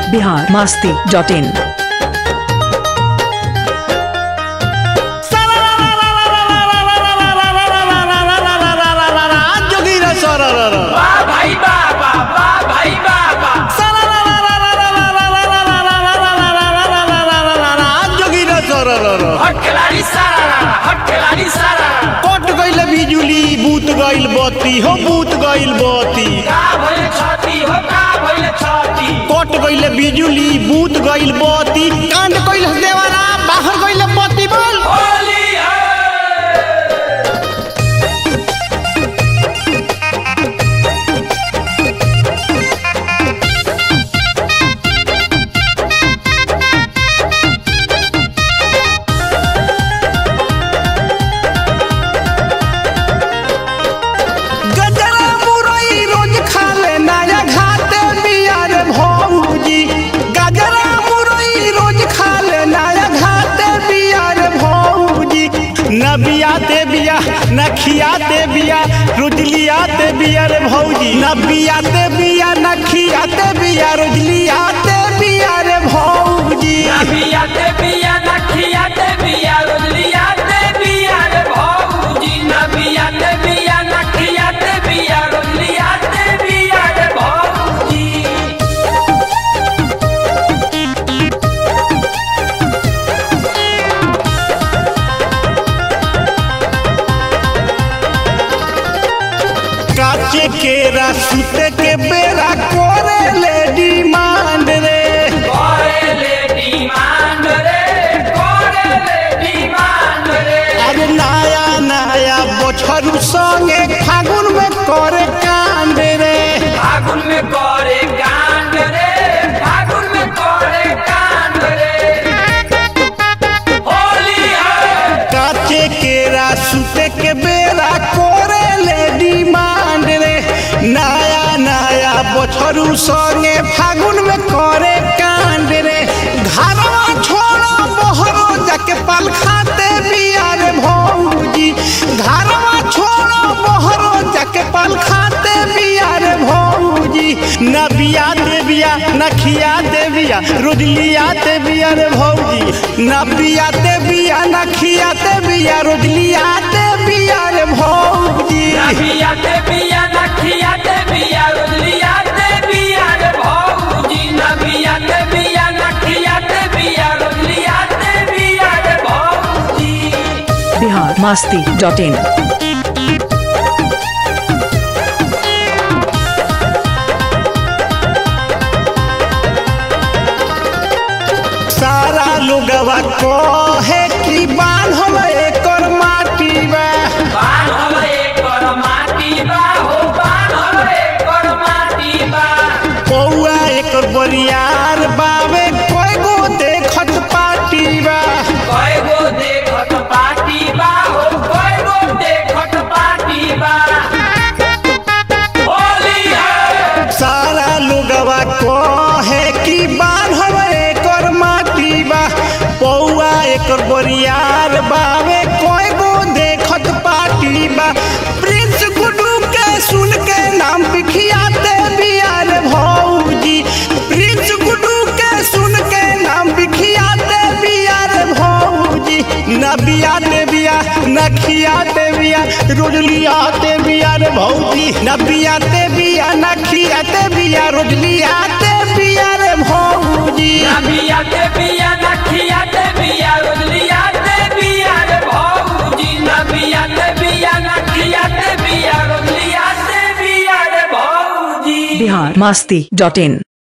Bihar Masti dot in जोगीरा सरर वाह भाई बाबा वाह भाई बाबा जोगीरा सरर हट खिलाड़ी सारा हट खिलाड़ी सारा कट गइल बिजुली बूत गइल बत्ती हो बूत गइल बत्ती का भइल छाती हो का भइल छाती कट गइल बिजुली बूत गइल बत्ती कांड गइल देवारा बाहर गइल बत्ती बोल होली है गजरा मुरई रोज खा ले नया घाटे बियार भौजी गजरा मुरई रोज खा ले नया घाटे बियार भौजी न बियाते बिया न खियाते बिया रुजलियाते बिया रे भौजी न बियाते बिया न खियाते बिया रुजलियाते बिया रे भौजी नबियाते बिया नखियाते बिया रोजलियाते बिया रे भौजी नबियाते बिया नखियाते बिया रोजलियाते बिया रे भौजी काचे केरा सुते के बेरा करे ले डिमांड रे कोरेले डिमांड रे कोरेले डिमांड रे अरे नया नया बछरू संगे फागुन में करे कांड रे फागुन में करे कांड रे फागुन में करे कांड रे होली है काचे केरा सुते के बेरा करे ले डिमांड रे नया नया बछरू संगे फागुन में करे कांड रे घरवा छोड़ो बहरो जाके पाल खाते बिया रे भौजी घरवा छोड़ो बहरो जाके पाल खाते बिया रे भौजी न बिया दे बिया न खिया दे बिया रोजलिया दे बिया रे भौजी न बिया दे बिया न खिया दे बिया रोजलिया दे बिया रे भौजी नबियाते बिया नखियाते बिया रोजलियाते बिया रे भौजी नबियाते बिया नखियाते बिया रोजलियाते बिया रे भौजी बिहार मास्ती डॉट इन सारा लोगवा कहे कि बांधल एकर माटी बा बान्हल एकर माटी बा हो बान्हल एकर माटी बा पौआ एकर बरियार बावे कोई देखत पाटी बा कयगो देखत पाटी बा हो कयगो देखत पाटी बा होली है सारा लोगवा कहे कि बांधल एकर माटी बा पौआ एकर बरियार बावे कोई देखत पाटी बा प्रिंस गुडू के सुन के नाम बिखियाते बियार भौजी प्रिंस गुडू के सुन के नाम बिखियाते बियार भौजी न बियाते बिया न खियाते बिया रोजलियाते बियार भौजी न बियाते बिया न खियाते बिया रोजलियाते बियार भौजी नबियाते बिया नखियाते बिया रोजलियाते बिया रे भौजी नबियाते बिया नखियाते बिया रोजलियाते बिया रे भौजी बिहार मास्ती डॉट इन